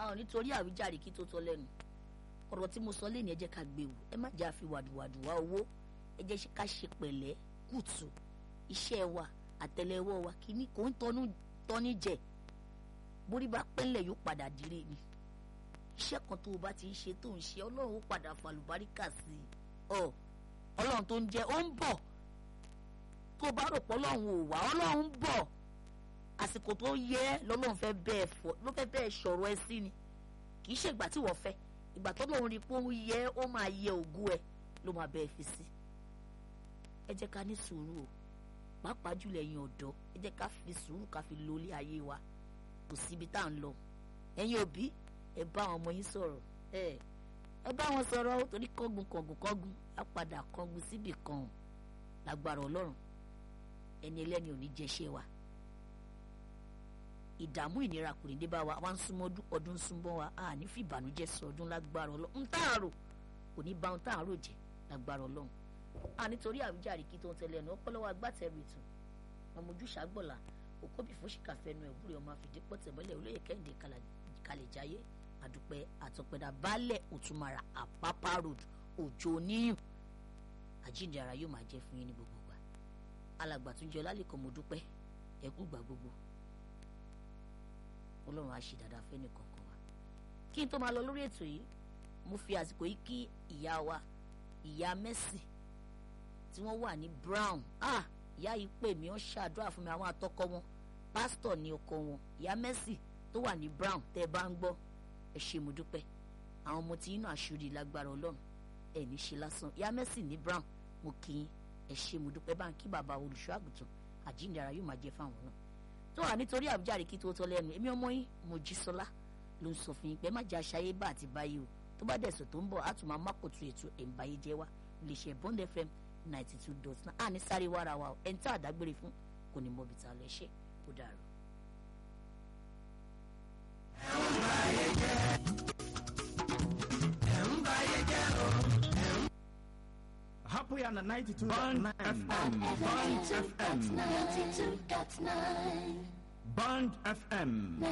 a ò nítorí àwíjàre kí tó tọ́ lẹ́nu ọ̀rọ̀ tí mo sọ lẹ́nu ẹ jẹ́ ká gbé wò ẹ má jẹ́ àfi wàdùwàdù wá owó ẹ jẹ́ ká ṣe pẹ̀lẹ́ kùtù iṣẹ́ wa àtẹ́lẹwọ́ wa kìíní kò ń tọ́nú tọ́ní jẹ borí bá pẹ́ńlẹ̀ yóò padà dire ni iṣẹ́ kan tó o bá ti ń ṣe tó ń ṣe ọlọ́run ó padà fàlùbáríkà sí i ọ ọlọ́run tó ń jẹ ó ń bọ̀ tó o bá rò pé ọlọ́run ò wá ọlọ́run ń bọ̀ àsìkò tó yẹ lọ́lọ́run fẹ́ bẹ́ẹ̀ fọ ló fẹ́ bẹ́ẹ̀ sọ̀rọ̀ ẹ sí ni kì í ṣe ìgbà tí wọ́n fẹ́ ìgbà tó lóun rí pé ó yẹ ó máa yẹ ògùn ẹ ló máa bẹ́ẹ̀ fi sí ẹ jẹ́ ká ní sùúrù o pàápàá jùlọ ẹ̀yin ọ̀dọ́ ẹ jẹ́ ká fi sùúrù ká fi lo ilé ayé wa kò síbi tá à ń lọ ẹ̀yin òbí ẹ bá àwọn ọmọ yín sọ̀rọ̀ ẹ ẹ bá wọn sọ̀rọ̀ ó torí kọ́gun kọ̀gùn kọ́gun á padà kọ́gun síbì kan lágbára ọlọ́run ẹni ẹlẹ́ni ò ní jẹ́ṣẹ́ wa ìdààmú ìnira kò ní dé bá wa wá ń súnmọ́ ọdún súnmọ́ wa a ní fi ìbànújẹ́ sọ ọdún lágbára ọlọ́run ń tààrò kò ní bá ń tààrò jẹ lágbára ọlọ́run a nítorí àwíjàre kí tó ń tẹ̀lé ẹnu ọpọlọwọ agbátẹrù ètò ọmọ ojúṣà gbọ̀là òkóbì fún ṣìkàfẹ́nu ẹ̀wúrẹ́ ọmọ àfìdípọ̀ tẹ̀mọ́lẹ̀ olóyè kẹ́hìndé kalẹ̀jáyé àdùpẹ́ àtọ̀pẹ̀dà baálẹ̀ òtúmara àpápá road òjò oníyùn àjíǹde ara yóò máa jẹ́ fún yín ní gbogbo ìgbà alàgbà tún jẹ́ ọlálẹ́kọ̀ mo dúpẹ́ ẹ̀kú gbà gbogbo ọlọ́run á ṣe dáadáa fẹ́ni kọ̀ọ̀kan wa kí n tó máa lọ lórí ètò yìí mo fi àsìkò yìí kí ìyá wa ìyá Mercy tí wọ́n wà ní Brown ah ìyá yìí pè mí wọ́n ṣàdúrà fún mi àwọn àtọkọ wọn pásítọ̀ ní ọkọ wọn ìyá Mercy tó wà ní Brown tẹ́ ẹ bá ń gbọ́ ẹ ṣé mo dúpẹ́ àwọn ọmọ tí inú àṣírí lágbára ọlọ́run ẹ ní ṣe lásán ìyá Mercy ní Brown mo kí yín ẹ ṣé mo dúpẹ́ bá ń kí bàbá olùṣọ́ àgùntàn àjíǹde ara yóò máa jẹ fáwọn náà tó wà nítorí àbújáde kí tó tọ́ lẹ́nu èmi ọmọ yín Mojísọ́lá ló ń sọ fún yín pé má jẹ́ àṣàyè bá àti báyìí o tó bá dẹ̀sọ̀ tó ń bọ̀ á tún máa mákòtò ètò ẹ̀ǹbáyé jẹ́ wá lè ṣe Bond FM ninety two dot nine àní sáré wàrà wa ẹni tá àdágbére fún kò ní mọ̀bì tá a lọ ṣe kó dàrú. Happy on the 92 Bond FM. Bond FM. Ninety-two dot nine. Bond FM.